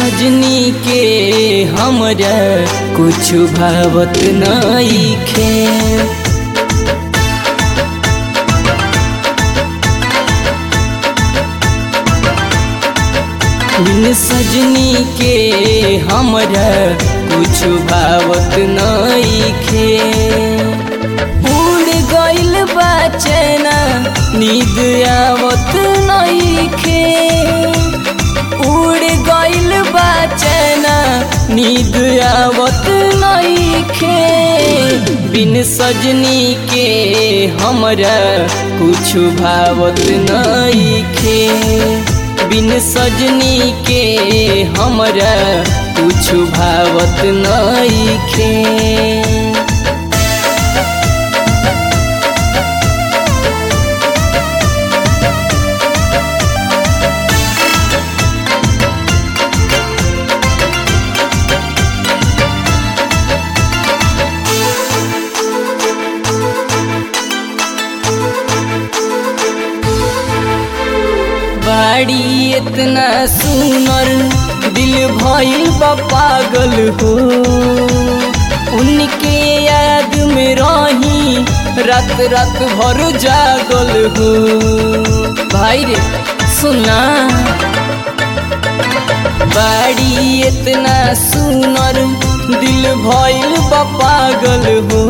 सजनी के हमरा कुछ भावत नइखे बिन सजनी के हमरा कुछ भावत नइखे उड़ गइल बा चैना नींद आवत नइखे उड़ गइल बा चैना नींद आवत नइखे बिन सजनी के हमरा कुछ भावत नइखे बिन सजनी के हमरा कुछ भावत नइखे बाड़ी इतना सुनर दिल भइल बा पागल हो उनके याद में रही रात रात भर जागल हो भाई रे सुना बाड़ी इतना सुनर दिल भइल बा पागल हो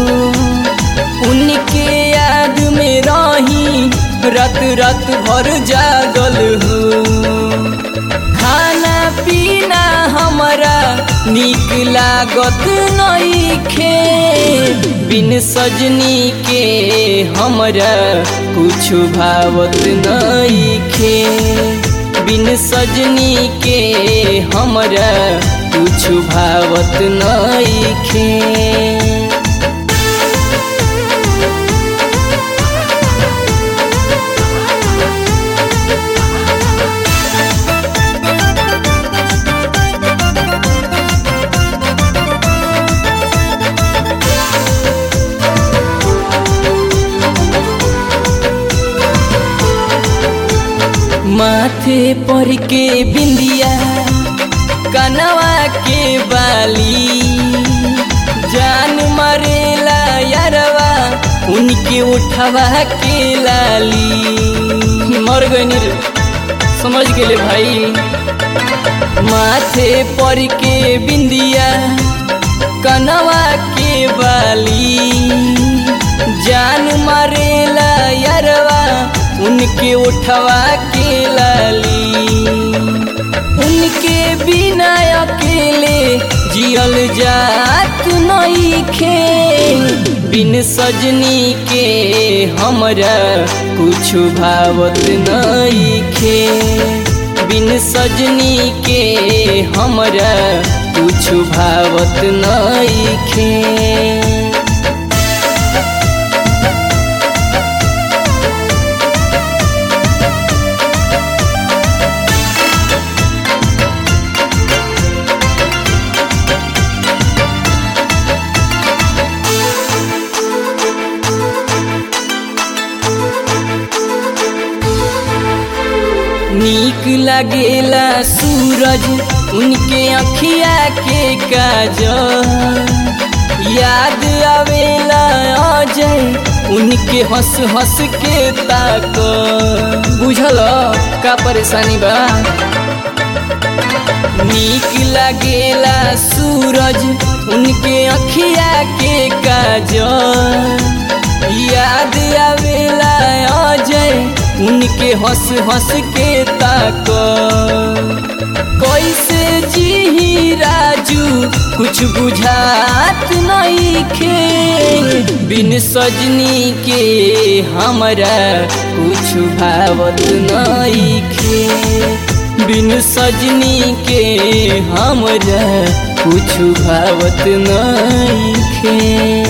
उनके याद में रही रात रात भर जागल हो खाना पीना हमरा निक लागत नइखे बिन सजनी के हमरा कुछ भावत नइखे बिन सजनी के हमरा कुछ भावत नइखे माथे पर के बिंदिया कनवा के बाली जान मरेला यारवा उनके उठवा के लाली मर गई रे समझ गेले भाई माथे पर के बिंदिया कनवा के बाली जान मरेला यारवा उनके उठवा के लाली उनके बिना अकेले जियल जात नइखे बिन सजनी के हमरा कुछ भावत नइखे बिन सजनी के हमरा कुछ भावत नइखे नीक लगेला सूरज उनके अखिया के काजल याद आवेला अजय उनके हंस हंस के ताक बुझल का परेशानी बा नीक लगेला सूरज उनके अखिया के काजल याद आवेला अजय उनके हंस हंस के ताक कैसे जी राजू कुछ बुझात नइखे बिन सजनी के हमरा कुछ भावत नइखे बिन सजनी के हमरा कुछ भावत नइखे